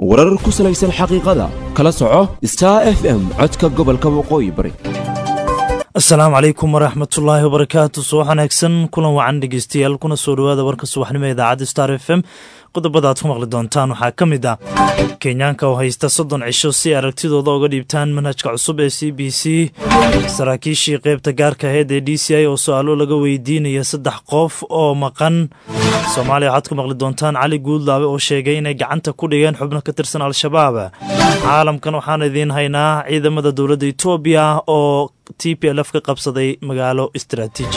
warar ku salaysan xaqiiqada kala soco star f m codka gobolka waqooyi bari asalaamu calaykum waraxmatullaahi wabarakaatu subax wanaagsan kulan wacan dhegeystayaal kuna soo dhowaada warka subaxnimo ee idaacadda star f m qodobada aad ku maqli doontaan waxaa ka mid ah kenyaanka oo haysta soddon cisho si aragtidooda uga dhiibtaan manhajka cusub ee c b c saraakiishii qeybta gaarka aheyd ee d c i oo su-aalo laga weydiinaya saddex qof oo maqan soomaaliya waxaad ku maqli doontaan cali guudlaabe oo sheegay inay gacanta ku dhigeen xubno ka tirsan al-shabaab caalamkan waxaan idiin haynaa ciidamada dowladda etoobiya oo t p lf ka qabsaday magaalo istaraatiiji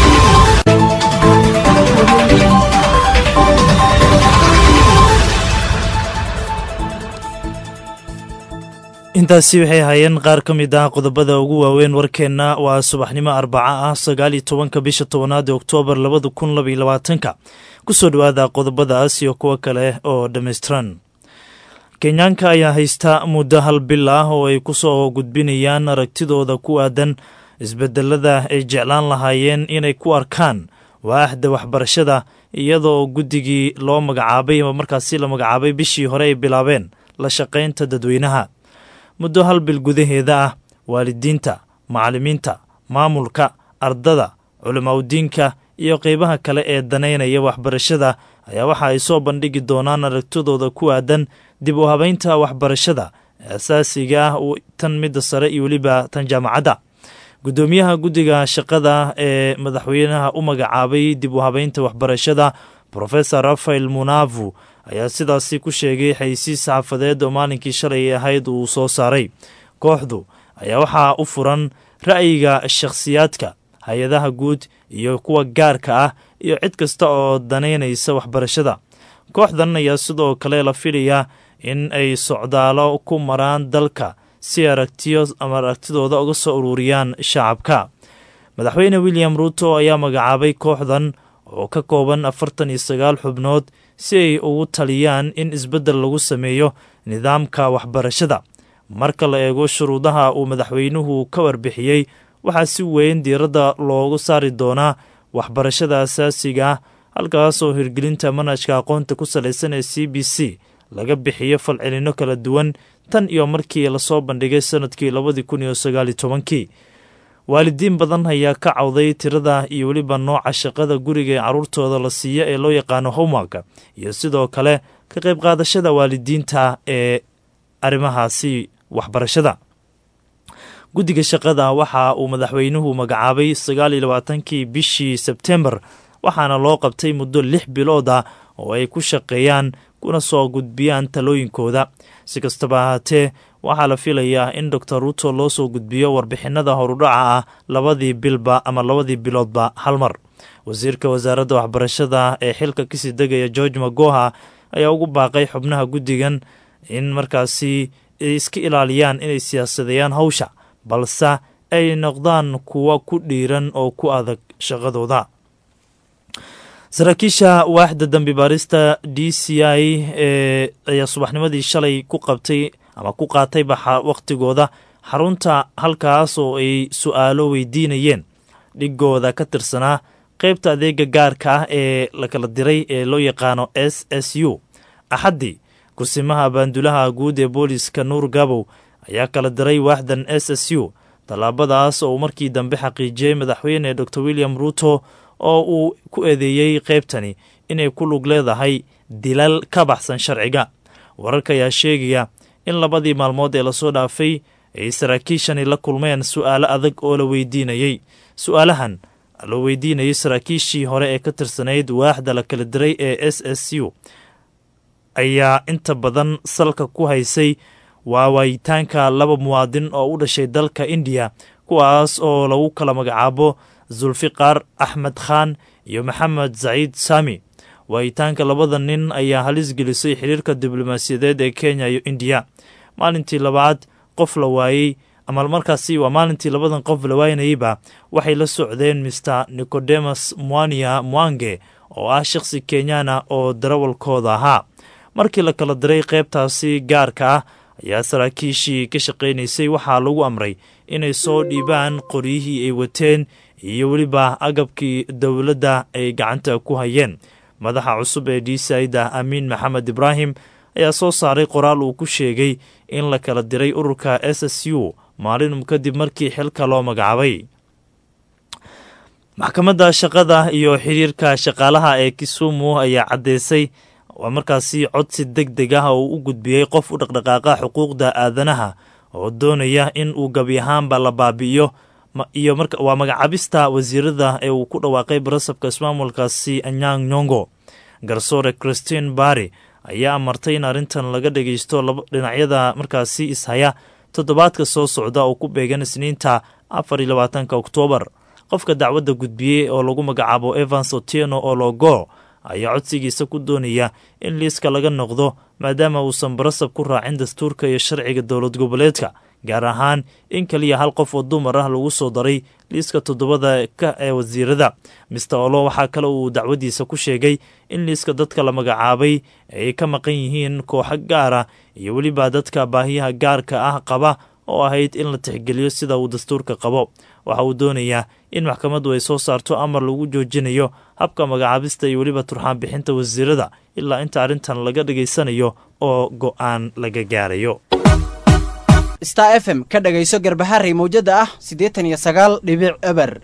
intaasi waxay ahaayeen qaar ka mid ah qodobada ugu waaweyn warkeenna waa subaxnimo arbaca ah sagaal iyo tobanka bisha tobanaad ee oktoobar labada kun laba iyo labaatanka kusoo dhowaada qodobadaas iyo kuwo kale oo dhammaystiran kenyaanka ayaa haysta muddo hal bil ah oo ay ku soo gudbinayaan aragtidooda ku aadan isbedelada ay jeclaan lahaayeen inay ku arkaan waaxda waxbarashada iyadoo guddigii loo magacaabay ama markaasi la magacaabay bishii hore ay bilaabeen la shaqaynta dadweynaha muddo hal bil gudaheeda ah waalidiinta macallimiinta maamulka ardada culimaudiinka iyo qeybaha kale ee danaynaya waxbarashada ayaa waxa ay soo bandhigi doonaan aragtidooda ku aadan dib u habaynta waxbarashada asaasiga ah tan midda sare iyo weliba tan jaamacadda guddoomiyaha guddiga shaqada ee madaxweynaha u magacaabay dib u habaynta waxbarashada profesor rafael munavu ayaa sidaasi ku sheegay xaysiis saxafadeed oo maalinkii shalay ahayd uu soo saaray kooxdu ayaa waxaa u furan ra'yiga shakhsiyaadka hay-adaha guud iyo kuwa gaarka ah iyo cid kasta oo danaynaysa waxbarashada kooxdan ayaa sidoo kale la filayaa in ay socdaalo ku maraan dalka si aragtiyo ama aragtidooda uga soo ururiyaan shacabka madaxweyne william ruuto ayaa magacaabay kooxdan oo ka kooban afartan iyo sagaal xubnood si ay ugu taliyaan in isbeddel lagu sameeyo nidaamka waxbarashada marka la eego shuruudaha uu madaxweynuhu ka warbixiyey waxaa si weyn diiradda loogu saari doonaa waxbarashada asaasiga ah halkaas oo hirgelinta manhajka aqoonta ku salaysan ee c b c laga bixiyo falcelinno kala duwan tan iyo markii lasoo bandhigay sanadkii labadii kun iyo sagaali tobankii waalidiin badan ayaa ka cawday tirada iyo weliba nooca shaqada guriga ee carruurtooda la siiyo ee loo yaqaano homework iyo sidoo kale ka qayb qaadashada waalidiinta ee arrimahaasi waxbarashada guddiga shaqada waxa uu madaxweynuhu magacaabay sagaal iyo labaatankii bishii sebtembar waxaana loo qabtay muddo lix bilood ah oo ay ku shaqeeyaan kuna soo gudbiyaan talooyinkooda si kastaba ahaatee waxaa la filayaa in doctor ruuto loo soo gudbiyo warbixinada horudhaca ah labadii bilba ama labadii biloodba hal mar wasiirka wasaaradda waxbarashada ee xilka kasii degaya george magoha ayaa ugu baaqay xubnaha guddigan in markaasi ay iska ilaaliyaan inay siyaasadeeyaan hawsha balse ay noqdaan kuwa ku dhiiran oo ku adag shaqadooda saraakiisha waaxda dambi baarista d c i ee ayaa subaxnimadii shalay ku qabtay ama ku qaatay baxa wakhtigooda xarunta halkaas oo ay su-aalo weydiinayeen dhigooda ka tirsanaa qeybta adeega gaarka ah ee la kala diray ee loo yaqaano s s u axaddii kursimaha baandulaha guud ee booliska nuur gabow ayaa kala diray waaxdan s s u tallaabadaas oo uu markii dambe xaqiijiyey madaxweyne dor william ruuto oo uu ku eedeeyey qeybtani inay ku lug leedahay dilal ka baxsan sharciga wararka ayaa sheegaya in labadii maalmood ee lasoo dhaafay ay saraakiishani la kulmeen su'aalo adag oo la weydiinayey su-aalahan la weydiinayay saraakiishii hore ee ka tirsanayd waaxda la kala diray ee s s u ayaa inta badan salka ku haysay waawayitaanka laba muwaadin oo u dhashay dalka indiya kuwaas oo lagu kala magacaabo zulfiqar axmed khan iyo maxamed saciid sami waayitaanka labada nin ayaa halis gelisay xiriirka diblomaasiyadeed ee kenya iyo indiya maalintii labaad qof la waayey ama markaasi waa maalintii labadan qof la waaynayeyba waxay la socdeen mister nicodemus mwania mwange oo ah shakhsi kenyana oo darawalkooda ahaa markii la kala diray qeybtaasi gaarka ah ayaa saraakiishii ka shaqaynaysay waxaa lagu amray inay soo dhiibaan qoryihii ay wateen iyo weliba agabkii dowladda ay gacanta ku hayeen madaxa cusub ee d saida amiin maxamed ibraahim ayaa soo saaray qoraal uu ku sheegay in la kala diray ururka s s u maalinum kadib markii xilka loo magacaabay maxkamadda shaqada iyo xiriirka shaqaalaha ee kisumu ayaa caddeysay waa markaasi codsi deg deg ah oo u gudbiyey qof u dhaqdhaqaaqa xuquuqda aadanaha oo doonaya in uu gebi ahaanba la baabi'iyo iyo waa magacaabista wasiirada ee uu ku dhawaaqay barasabka ismaamulkaasi anyang nyongo garsoore christine barry ayaa amartay in arrintan laga dhageysto dhinacyada markaasi ishaya toddobaadka soo socda oo ku beegan isniinta afar iyo labaatanka oktoobar qofka dacwadda gudbiyey oo lagu magacaabo evans otieno ologo ayaa codsigiisa ku doonaya in liiska laga noqdo maadaama uusan barasab ku raacin dastuurka iyo sharciga dowlad goboleedka gaar ahaan in keliya hal qof oo dumar ah lagu soo daray liiska toddobada ka ee wasiirada mister olo waxaa kale uu dacwadiisa ku sheegay in liiska dadka la magacaabay ay ka maqan yihiin kooxo gaara iyo weliba dadka baahiyaha gaarka ah qaba oo ahayd in la tixgeliyo sida uu dastuurka qabo waxa uu doonayaa in maxkamaddu ay soo saarto amar lagu joojinayo habka magacaabista iyo weliba turxaan bixinta wasiirada ilaa inta arrintan laga dhageysanayo oo go'aan laga gaarayo star f m ka dhagayso garbaharey mawjada ah siddeetan iyo sagaal dhibic eber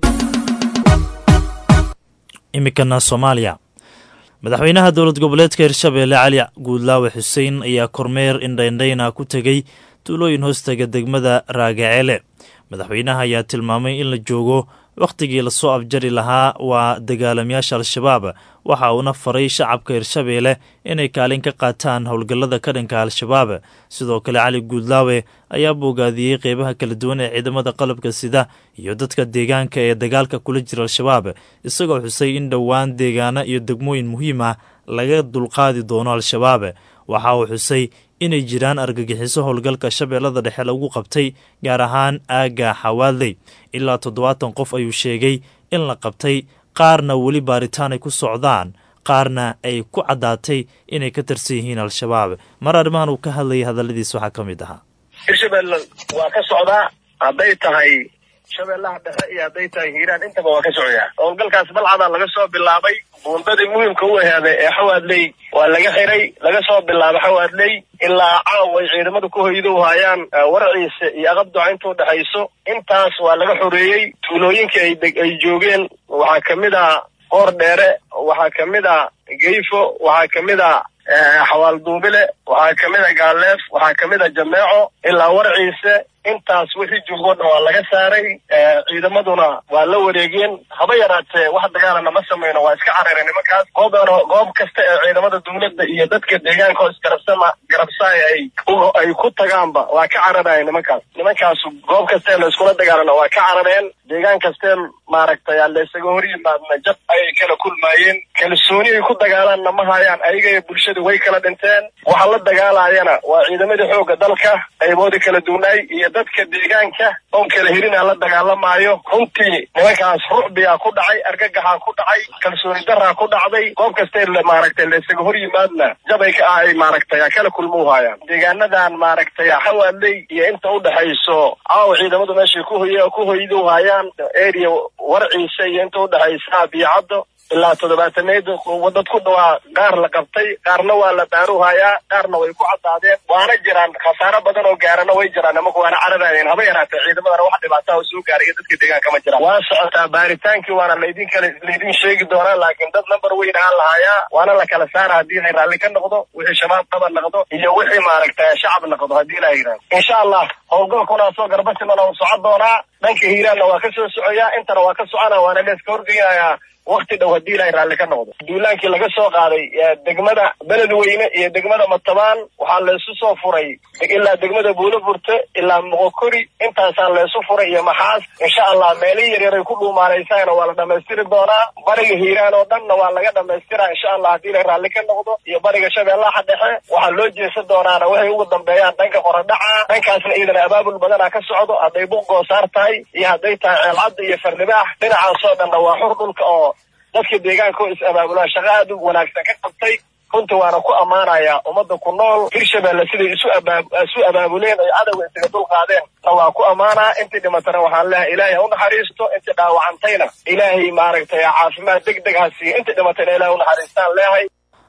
iminkana soomaaliya madaxweynaha dowlad goboleedka hirshabeelle cali guudlaawe xuseen ayaa kormeer indhaindhayna ku tegey tuulooyin hoostaga degmada raagaceele madaxweynaha ayaa tilmaamay in la joogo wakhtigii lasoo afjari lahaa waa dagaalamayaasha al-shabaab waxa uuna faray shacabka hirshabeelle inay kaalin ka qaataan howlgallada ka dhanka al-shabaab sidoo kale cali guudlaawe ayaa boogaadiyey qeybaha kala duwan ee ciidamada qalabka sida iyo dadka deegaanka ee dagaalka kula jira al-shabaab isagoo xusay in dhowaan deegaano iyo degmooyin muhiim ah laga dulqaadi doono al-shabaab waxa uu xusay inay jiraan argagixiso howlgalka shabeellada dhexe lagu qabtay gaar ahaan aagga xawaadley ilaa toddobaatan qof ayuu sheegay in la qabtay qaarna weli baaritaan ay ku socdaan qaarna ay ku caddaatay inay ka tirsan yihiin al-shabaab mar arrimahan uu ka hadlayay hadalladiis waxaa ka mid ahaa hirshabelle waa ka socdaa hadday tahay shabeellaha dhexe iyo hadday tahay hiiraan intaba waa ka socdaa howlgalkaas balcadaa laga soo bilaabay buundadii muhiimka u ahaaday ee xawaadley waa laga xiray laga soo bilaabo xawaadley ilaa caaw ay ciidamada ku hoydo hayaan warciisa iyo aqabduca inta u dhexayso intaas waa laga xoreeyey tuulooyinka ay ay joogeen waxaa kamid ah qoor dheere waxaa kamid ah geyfo waxaa kamid ah xawaal duubile waxaa kamid a gaaleef waxaa kamid a jameeco ilaa warciise intaas wixii joogo dhan waa laga saaray ciidamaduna waa la wareegeen haba yaraatee wax dagaalana ma samayno waa iska carareen nimankaas goobana goob kasta ee ciidamada dawladda iyo dadka deegaanka oo isgarabsama garabsaay ay ay ku tagaanba waa ka cararaya nimankaas nimankaas goob kastee la iskula dagaalana waa ka carareen deegaan kastee maaragtay aan la isaga hor yimaadna jab ayay kala kulmaayeen kalsooni ay ku dagaalaanna ma hayaan ayaga iyo bulshada way kala dhinteen waxa la dagaalayana waa ciidamadii xoogga dalka qayboodii kala duwnaay iyo dadka deegaanka oon kala helina la dagaalamaayo runtii nimankaas rucbigaa ku dhacay argagaxaa ku dhacay kalsooni daraa ku dhacday goob kastee maaragtay la isaga hor yimaadna jabay ka ah ay maaragtay kala kulmuu haayaan deegaanadan maaragtay xawaadley iyo inta u dhexayso caawa ciidamadu meeshay ku hoy ku hoydu haayaan area warciisa iyo inta u dhexaysa biyocaddo ilaa toddobaatameed dad ku dhawaa qaar la qabtay qaarna waa la baaruhayaa qaarna way ku caddaadeen waana jiraan khasaaro badan oo gaarana way jiraan nimanku waana cararayeen haba yaraatee ciidamadana wax dhibaataa oo soo gaaray iyo dadka deegaanka ma jiraan waa socotaa baaritaankii waana laydin kale laydin sheegi doonaa laakiin dad number weyn ahaan lahayaa waana la kala saara haddii ay raalli ka noqdo wixii shabaab qaba noqdo iyo wixii maaragtay shacab noqdo haddii la yidhahdo insha allah howlgalkuna soo garbasimana uu socon doonaa dhanka hiiraanna waa ka soo socoyaa intana waa ka socona waana leeska horgeynayaa wakti dhow haddii ilaahay raalli ka noqdo duulaankii laga soo qaaday degmada beledweyne iyo degmada matabaan waxaa laysu soo furay ilaa degmada buulafurte ilaa moqokori intaasaa laysu furay iyo maxaas insha allah meelihii yaryar ay ku dhuumaanaysaana waa la dhamaystiri doonaa bariga hiiraan oo dhanna waa laga dhamaystiraa insha allah haddii ilaahay raalli ka noqdo iyo bariga shabeellaha dhexe waxaa loo jeesan doonaana waxay ugu dambeeyaan dhanka qoradhaca dhankaasna iyadana abaabul badana ka socdo hadday buq goosaar tahay iyo hadday tahay ceelcadda iyo farnibaax dhinacaasoo dhanna waa xur dhulka oo dadka deegaanka oo is-abaabulaa shaqo aad u wanaagsan ka qabtay runtii waana ku ammaanayaa ummadda ku nool hirshabelle siday isu abaab isu abaabuleen ay cadowga isaga dul qaadeen na waa ku ammaanaa intii dhimatana waxaan leehay ilaahay ha u naxariisto intii dhaawacantayna ilaahay maaragtay caafimaad deg deg ha siiyo intii dhimatayna ilahay u naxariistaan leehay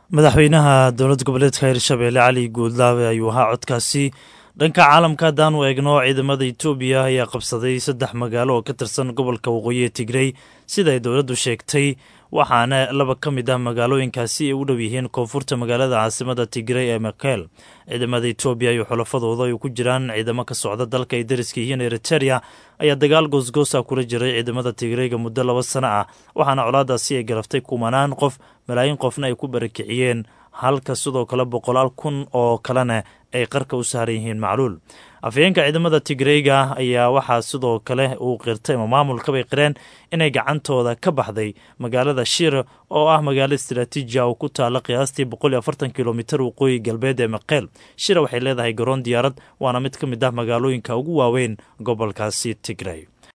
madaxweynaha dowlad goboleedka hirshabeelle cali guudlaabe ayuu ahaa codkaasi dhanka caalamka haddaan u eegno ciidamada etoobiya ayaa qabsaday saddex magaalo oo ka tirsan gobolka waqooyi ee tigrey siday dowladdu sheegtay waxaana laba ka mid ah magaalooyinkaasi ay u dhow yihiin koonfurta magaalada caasimada tigrey ee makel ciidamada etoobiya iyo xulafadooda ay ku jiraan ciidamo ka socda dalka ay dariska yihiin eriteria ayaa dagaal goosgoosa kula jiray ciidamada tigreyga muddo laba sano ah waxaana colaadaasi ay garaftay kumanaan qof malaayiin qofna ay ku barakiciyeen halka sidoo kale boqolaal kun oo kalena ay qarka u saaran yihiin macluul afhayeenka ciidamada tigreyga ayaa waxaa sidoo kale uu qirtay ama maamulkabay qireen inay gacantooda ka baxday magaalada shir oo ah magaalo istaraatiiji ah oo ku taala qiyaastii boqol iyo afartan kilomitar waqooyi galbeed ee maqeel shira waxay leedahay garoon diyaarad waana mid ka mid ah magaalooyinka ugu waaweyn gobolkaasi tigrey